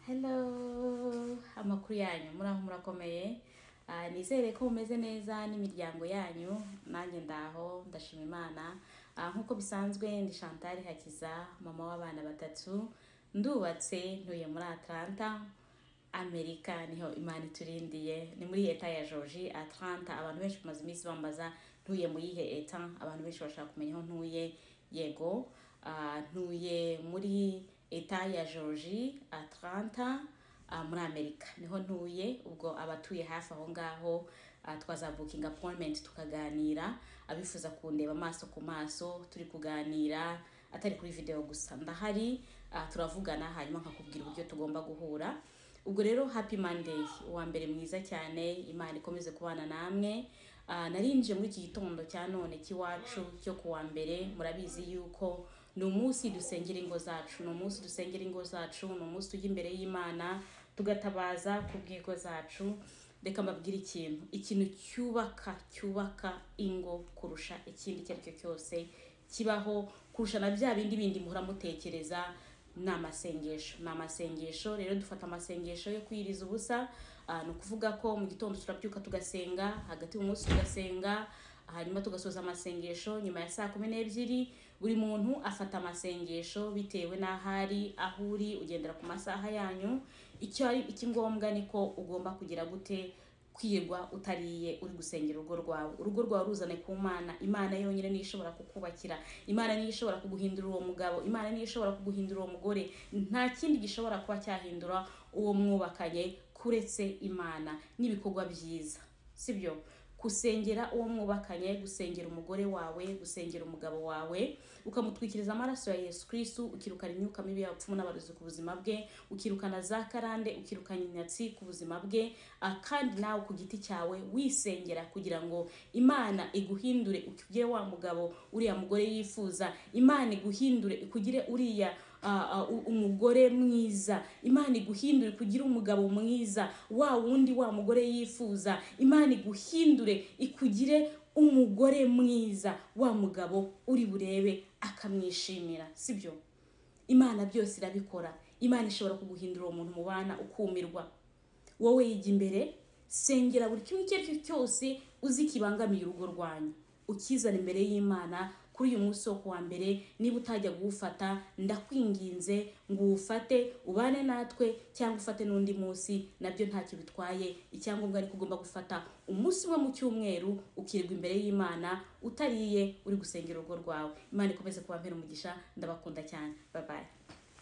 hello amakuru yanyu muraho murakomeye Ah, nizere ko mumeze neza n'imiryango yanyu nanjye ndaho ndashima imana Ah, nk'uko bisanzwe ndi chantal hakiza mama w'abana batatu ndubatse ntuye muri atlanta amerika niho imana iturindiye ni muri eta ya georgi atlanta abantu benshi bamaze iminsi bambaza ntuye mu yihe eta abantu benshi bashaka kumenya aho ntuye yego ah, ntuye muri eta ya georgi atlanta ah, muri amerika niho ntuye ubwo abatuye hafi aho ngaho ah, twazabukinga appointment tukaganira abifuza kundeba amaso ku maso turi kuganira atari kuri video gusa ndahari ah, turavugana hanyuma nkakubwira uburyo tugomba guhura ubwo rero happy monday uwa mbere mwiza cyane imana ikomeze kubana namwe Ah, narinjiye muri iki gitondo cya none cy'iwacu cyo ku wa mbere murabizi yuko ni umunsi dusengera ingo zacu ni umunsi dusengera ingo zacu ni umunsi tujya imbere y'imana tugatabaza ku bw'ingo zacu reka mbabwire ikintu ikintu cyubaka cyubaka ingo kurusha ikindi icyo ari cyo cyose kibaho kurusha na bya bindi bindi muhora mutekereza ni amasengesho ni amasengesho rero dufata amasengesho yo kwiyiriza ubusa Ah, ni ukuvuga ko mu gitondo turabyuka tugasenga hagati y'umunsi tugasenga hanyuma tugasoza amasengesho nyuma ya saa kumi n'ebyiri buri muntu afata amasengesho bitewe n'aho ari aho uri ugendera ku masaha yanyu icyo ari ikingombwa ni ko ugomba kugira gute kwirwa utariye uri gusengera urugo rwawe urugo rwawe ruzane ku mana imana yonyine niyo ishobora kukubakira imana niyo ishobora kuguhindura uwo mugabo imana niyo ishobora kuguhindura uwo mugore nta kindi gishobora kuba cyahindura uwo mwubakanye kuretse imana n'ibikorwa byiza sibyo gusengera uwo mwubakanye gusengera umugore wawe gusengera umugabo wawe ukamutwikiriza amaraso ya yesu kirisitu ukirukana imyuka mibi y'abapfumu n'abarozi ku buzima bwe ukirukana za karande ukirukana inyatsi ku buzima bwe ah, kandi nawe ku giti cyawe wisengera kugira ngo imana iguhindure ukugire wa mugabo uriya mugore yifuza imana iguhindure ikugire uriya ah, ah, u- umugore mwiza imana iguhindure kugira umugabo mwiza wa wundi wa mugore yifuza imana iguhindure ikugire umugore mwiza wa mugabo uri burebe akamwishimira sibyo imana byose irabikora imana ishobora kuguhindura uwo muntu mubana ukumirwa wowe yiga imbere sengera buri kimwe icyo ari cyo cyose uzi kibangamiye urugo rwanyu ukizana imbere y'imana kuri uyu munsi wo kuwa mbere niba utajya kuwufata ndakwinginze ngo uwufate ubane natwe cyangwa ufate n'undi munsi nabyo ntacyo bitwaye icyangombwa ariko ugomba gufata umunsi umwe mu cyumweru ukirirwa imbere y'imana utariye uri gusengera urugo rwawe imana ikomeze kuba mbere umugisha ndabakunda cyane babaye